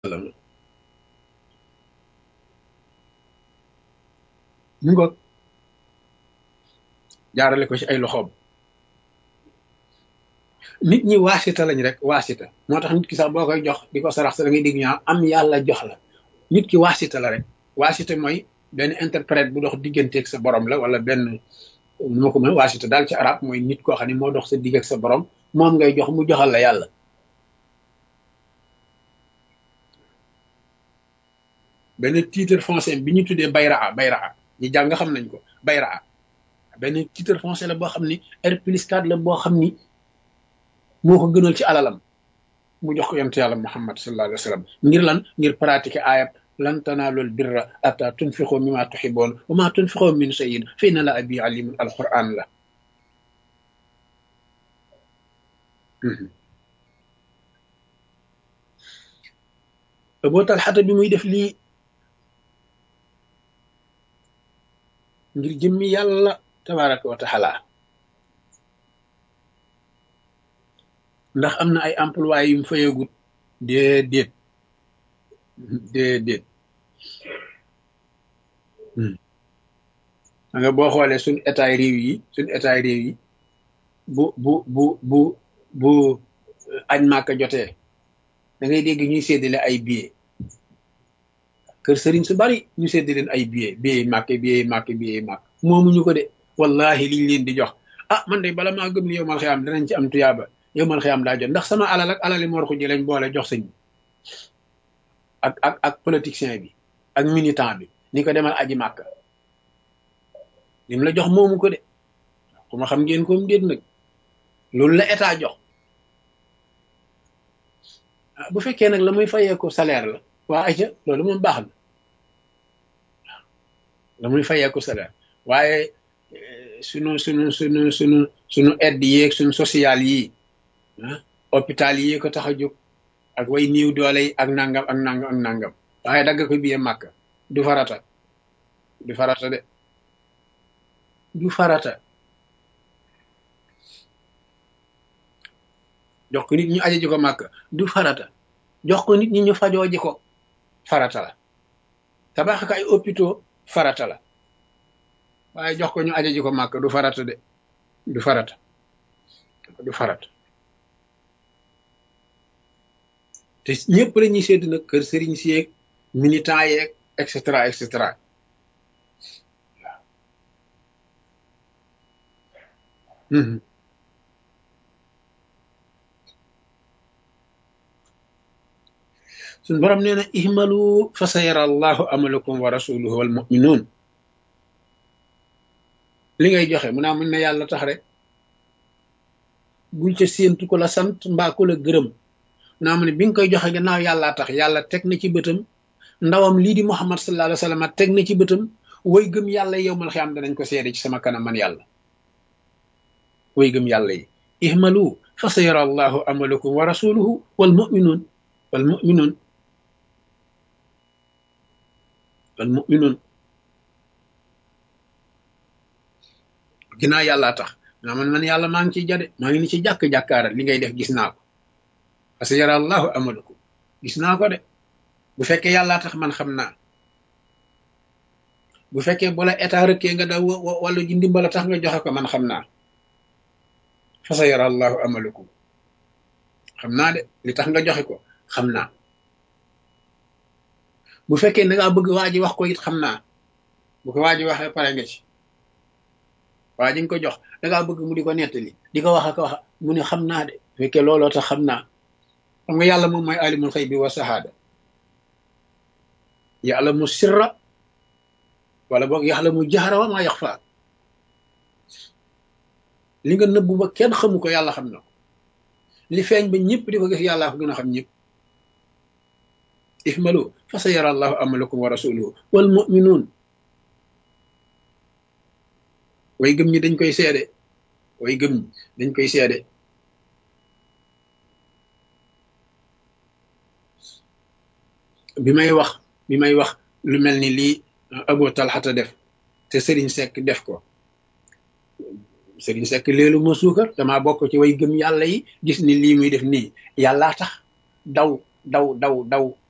sallam mu ngoog jaarale ko ci ay loxoom nit ñi waasita lañ rek waasita moo tax nit ki sax boo koy jox di ko sarax sa da ngay dégg ñaa am yàlla jox la nit ki waasita la rek waasita mooy benn interprète bu dox digganteeg sa borom la wala benn nu ma ko mën waasita daal ci arab mooy nit koo xam ne moo dox sa digg ak sa borom moom ngay jox mu joxal la yàlla benn titre foncier bi ñu tuddee bayraa bayraa ñi jàng xam nañ ko bayraa benn titre foncier la boo xam ni R plus 4 la boo xam ni moo ko gënal ci alalam mu jox ko yonent yàlla muhammad sallallahu alayhi wa sallam ngir lan ngir pratiquer ayat lan tanaalul birra ata tunfiqu mimma tuhibbun wa ma tunfiqu min shay'in fa inna la abi alimun alquran la Abu Talhata bi muy def lii ngir jëmmi yàlla tabaraka wa taala ndax am na ay employé yu mu fayagut déedéet déedéet da nga boo xoolee suñ état réew yi suñ état réew yi bu bu bu bu bu añ màkka jotee da ngay dégg ñuy séddale ay billets kër sëriñ su bari ñu séddale leen ay billets billets màkk billets màkk billets màkk moomuñu ko de wallahi liñ leen di jox ah man de bala maa gëm ni yow mal xiyaam danañ ci am tuyaaba yow mal xiyaam daa jot ndax sama alal ak alali mor ko ji lañ boole jox sëñ bi ak ak ak politicien bi ak militant bi ni ko demal aji màkk lim la jox moomu ko de ku ma xam ngeen koom déet nag loolu la état jox bu fekkee nag la muy fayee ko salaire la waa aja loolu moom baax na la muy fayee ko salaire waaye sunu sunu sunu sunu sunu aide yeeg sunu social yi ah hôpital yi ko tax a jóg ak way niiw doole yi ak nangam ak nangam ak nangam waaye dagg ko biyee màkk du farata du farata de du farata jox ko nit ñu aja ji ko màkk du farata jox ko nit ñi ñu fajoo ji ko farata la tabax ko ay hôpitaux farata la waaye jox ko ñu aja ji ko màkk du farata de du farata du farata te ñëpp la ñuy sédd nag kër sëriñ si yeeg militant yeeg et cetera et cetera waaw suñ borom nee na ihmalu fa sa yara allahu amalakum wa rasuluhu wal muminuun li ngay joxe mu naa mun na yàlla tax rek bul ca séentu ko la sant mbaa ko la gërëm naa mu ne bi nga koy joxe gannaaw yàllaa tax yàlla teg na ci bëtam ndawam lii di muhammad sallallahu alayhi wa sallam teg na ci bëtam way gëm yàlla yow mal xiyaam danañ ko seede ci sama kanam man yàlla way gëm yàlla yi ihmalu fa sa yara allahu amalakum wa rasuluhu wal muminuun wal muminuun wal muminuun ginnaaw yàllaa tax naa man man yàlla maa ngi ciy jade maa ngi ni ci jàkk-jàkkaara li ngay def gis naa ko parce que yara allahu amalakum gis naa ko de bu fekkee yàllaa tax man xam naa bu fekkee bu la état rëkkee nga daw wàllu ji ndimbala tax nga joxe ko man xam naa fa sa yara allahu amalakum xam naa de li tax nga joxe ko xam naa bu fekkee da ngaa bëgg waa ji wax ko it xam naa bu ko waa ji waxee pare nga ci waa ji nga ko jox da ngaa bëgg mu di ko nettali di ko wax ak wax mu ne xam naa de bu fekkee looloo tax xam naa xam nga yàlla moom mooy alimul xëy bi wa sahaada yàlla mu sirra wala boog yàlla mu jaxara wa maa yaxfa li nga nëbbu ba kenn xamu ko yàlla xam na ko li feeñ ba ñëpp di ko gis yàllaa ko gën a xam ñëpp ihmalu fa sa yara allahu amalakum wa rasuluhu wal muminuun way gëm ñi dañ koy seede way gëm ñi dañ koy seede bi may wax bi may wax lu mel ni lii Abu Talhata def te Sëriñ Sekk def ko Sëriñ Sekk léelu ma suukar damaa bokk ci way gëm yàlla yi gis ni lii muy def nii yàllaa tax daw daw daw daw